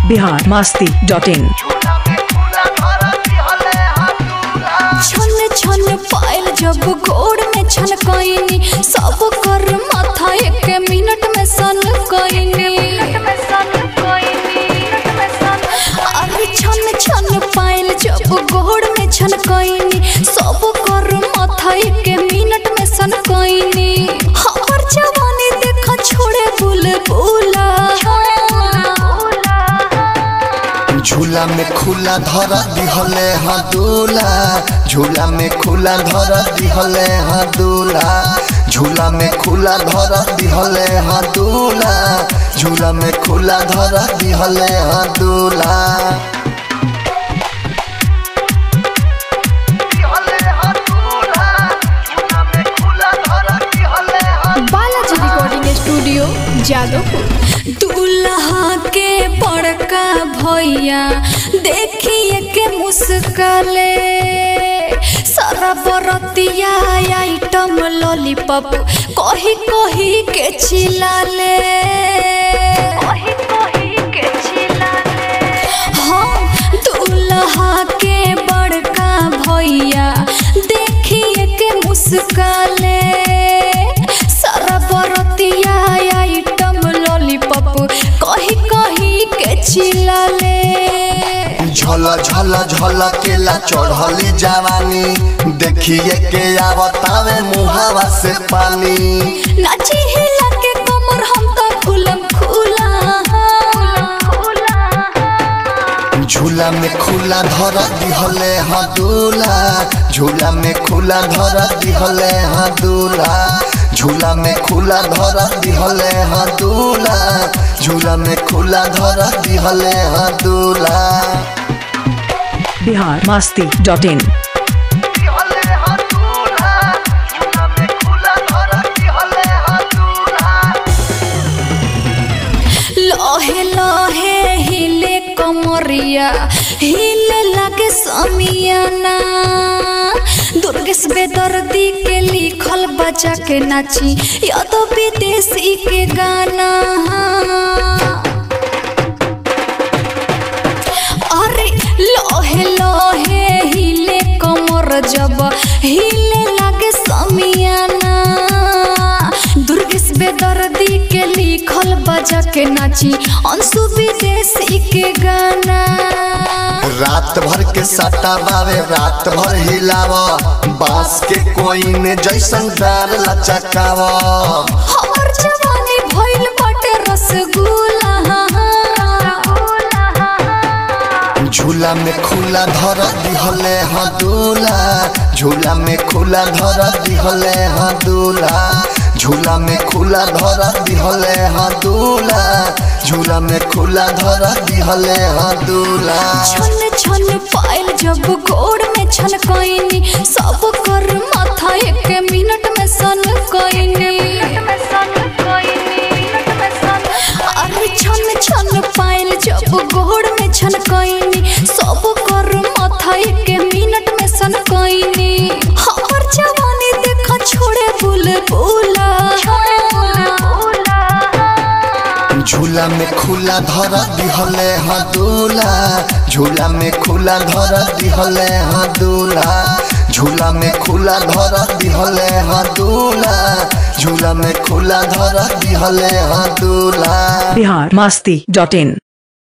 Bihar Masti dot इन छन छन पायल जब गोड़ में छन कईनी सब कर माथा एक मिनट में सन कईनी अरे छन छन पायल जब गोड़ में छन कईनी सब कर माथा एक मिनट में सन कईनी हमर जवानी देखा छोड़े बुलबुला झूला में खुला धर दिहले हाँ दूला झूला में खुला धर दिहले हाँ दूला झूला में खुला धर दिहले हाँ दूला झूला में खुला धर दिहले हाँ दूला बालाजी रिकॉर्डिंग स्टूडियो जादवपुर दूल्हा के बड़का भैया देखिए के मुस्कले सारा बरतिया आइटम लॉलीपॉप कही कही के चिल्लाले कही कही के चिल्लाले हाँ दूल्हा के बड़का भैया देखिए के मुस्काले सारा बरतिया आइटम लॉलीपॉप कही कही के चिल्लाले झल झल झल केला चढ़ली जवानी देखिए के आवतावे मुहावा से पानी नाची हिला के कमर हम तो खुलम खुला झूला में खुला धर दिहले हाँ दूला झूला में खुला धर दिहले हाँ दूला झूला में खुला धर दिहले हाँ दूला झूला में खुला धर दिहले हाँ दूला बिहार मास्ती डॉट इन लहे लहे हिले कमरिया हिले लगे समियाना दुर्गेश बेदर्दी के लिखल बजा के नाची या तो विदेशी के गाना अरे लोहे लोहे हिले कमर जब हिले लागे समियाना दुर्गेश बेदर्दी के लिखल बजा के नाची अंशु विदेशी के गाना रात भर के सट्टा बावे रात भर हिलाव बांस के कोई ने जैसन डार लचकाव हमर जवानी भइल बाटे रसगुल्ला झूला में खुला धर दिहले हाँ दूला झूला में खुला धर दिहले हाँ दूला झूला में खुला धर दिहले हाँ दूला झूला में खुला धर दिहले हाँ दूला छन छन पायल जब गोड़ में छन कईनी सब कर माथा एक मिनट में सन कईनी अरे छन छन पायल जब गोड़ में छन कईनी सब कर माथा एक मिनट में सन कईनी हमर जवानी देखा छोड़े बुलबुला झूला में खुला धर दिहले हाँ दूला झूला में खुला धर दिहले हाँ दूला झूला में खुला धर दिहले हाँ दूला झूला में खुला धर दिहले हाँ दूला बिहार मास्ती डॉट इन